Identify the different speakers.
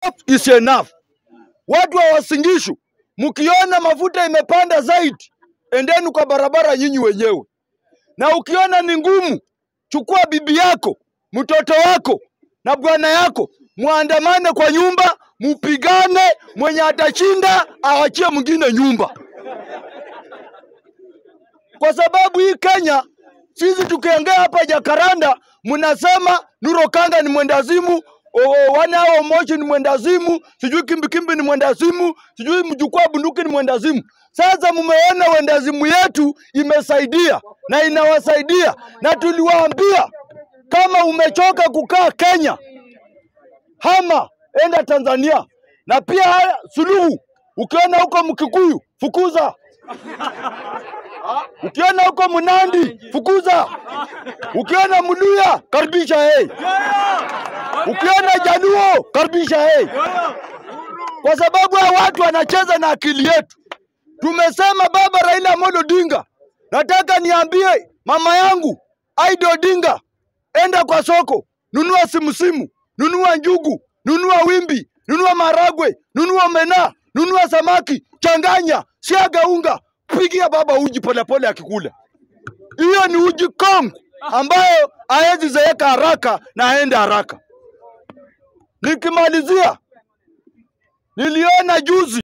Speaker 1: is enough. Watu wa Wasingishu, mkiona mafuta imepanda zaidi, endeni kwa barabara nyinyi wenyewe, na ukiona ni ngumu, chukua bibi yako, mtoto wako na bwana yako, muandamane kwa nyumba, mupigane. Mwenye atashinda awachie mwingine nyumba, kwa sababu hii Kenya, sisi tukiongea hapa Jakaranda, mnasema Nuro Kanga ni mwendazimu, o- wana hao Moshi ni mwendazimu, sijui Kimbikimbi ni mwendazimu, sijui mjukuu wa bunduki ni mwendazimu. Sasa mmeona wendazimu yetu imesaidia na inawasaidia, na tuliwaambia kama umechoka kukaa Kenya, hama enda Tanzania. Na pia haya Suluhu, ukiona huko Mkikuyu fukuza, ukiona huko Mnandi fukuza, ukiona Mluya karibisha yeye, ukiona Jaluo karibisha yeye, kwa sababu hao watu wanacheza na akili yetu. Tumesema baba Raila Amolo Odinga, nataka niambie mama yangu Aida Odinga, enda kwa soko, nunua simusimu, nunua njugu, nunua wimbi, nunua maragwe, nunua mena, nunua samaki, changanya, siaga unga, pigia baba uji polepole akikula. Hiyo ni uji kongo ambayo haezi zeeka haraka na aende haraka. Nikimalizia, niliona juzi